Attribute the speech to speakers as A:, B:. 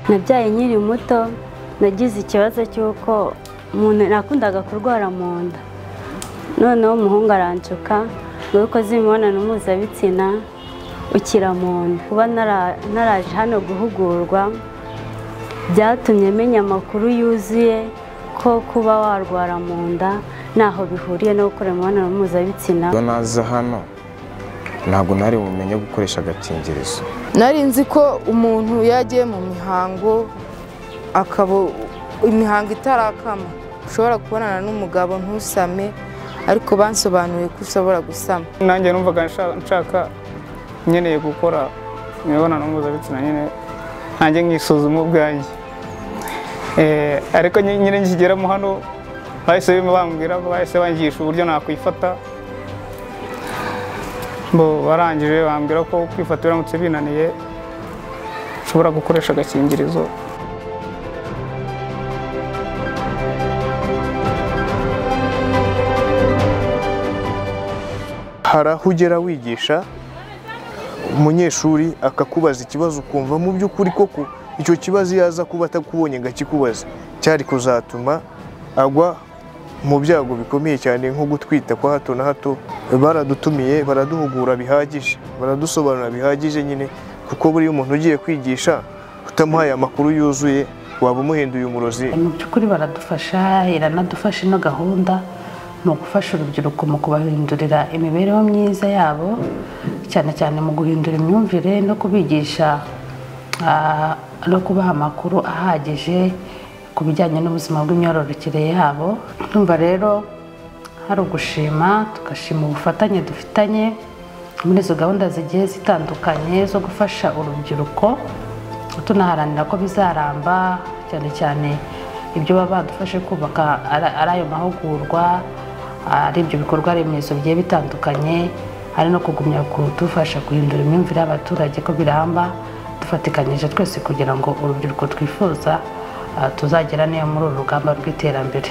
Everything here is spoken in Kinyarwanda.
A: nabyaye nkiri muto nagize ikibazo cy'uko umuntu nakundaga kurwara mu nda noneho umuhungu aranshuka ngo ukoze imibonano mpuzabitsina ukira mu nda kuba naraje hano guhugurwa byatumye menya amakuru yuzuye ko kuba warwara mu nda ntaho bihuriye no gukora imibonano mpuzabitsina
B: iyo naza hano ntabwo nari bumenye gukoresha agakingirizo
C: nari nzi ko umuntu iyo agiye mu mihango akaba imihango itarakama ushobora kubonana n'umugabo ntusame ariko bansobanuriye ko ushobora gusama
D: nanjye numvaga nsha- nshaka nkeneye gukora imibonano mpuzabitsina nyine nanjye nkisuzuma ubwanjye Eh, ariko nyi- nyine nkigeramo hano bahise bambwira bahise bangisha uburyo nakwifata bo barangije bambwira ko kwifata biramutse binaniye ushobora gukoresha agakingirizo
E: hari aho ugera wigisha umunyeshuri akakubaza ikibazo ukumva mu by'ukuri koko icyo kibazo iyo aza kuba atakubonye ngo akikubaze cyari kuzatuma agwa mu byago bikomeye cyane nko gutwita kwa hato na hato baradutumiye baraduhugura bihagije baradusobanura bihagije nyine kuko buriya umuntu ugiye kwigisha utamuhaye amakuru yuzuye waba umuhinduye umurozi
F: mu by'ukuri baradufasha iranadufasha ino gahunda ni ugufasha urubyiruko mu kubahindurira imibereho myiza yabo cyane cyane mu guhindura imyumvire no kubigisha ah, no kubaha amakuru ahagije ku bijyanye n'ubuzima bw'imyororokere yabo ndumva rero hari ugushima tugashima ubufatanye dufitanye muri izo gahunda zigiye zitandukanye zo gufasha urubyiruko tunaharanira ko bizaramba cyane cyane ibyo baba badufashe kubaka ari ari ayo mahugurwa ari ibyo bikorwa remezo bigiye bitandukanye ari no kugumya kudufasha guhindura imyumvire y'abaturage ko biramba dufatikanyije twese kugira ngo urubyiruko twifuza ah, tuzagera n'iyo muri uru rugamba rw'iterambere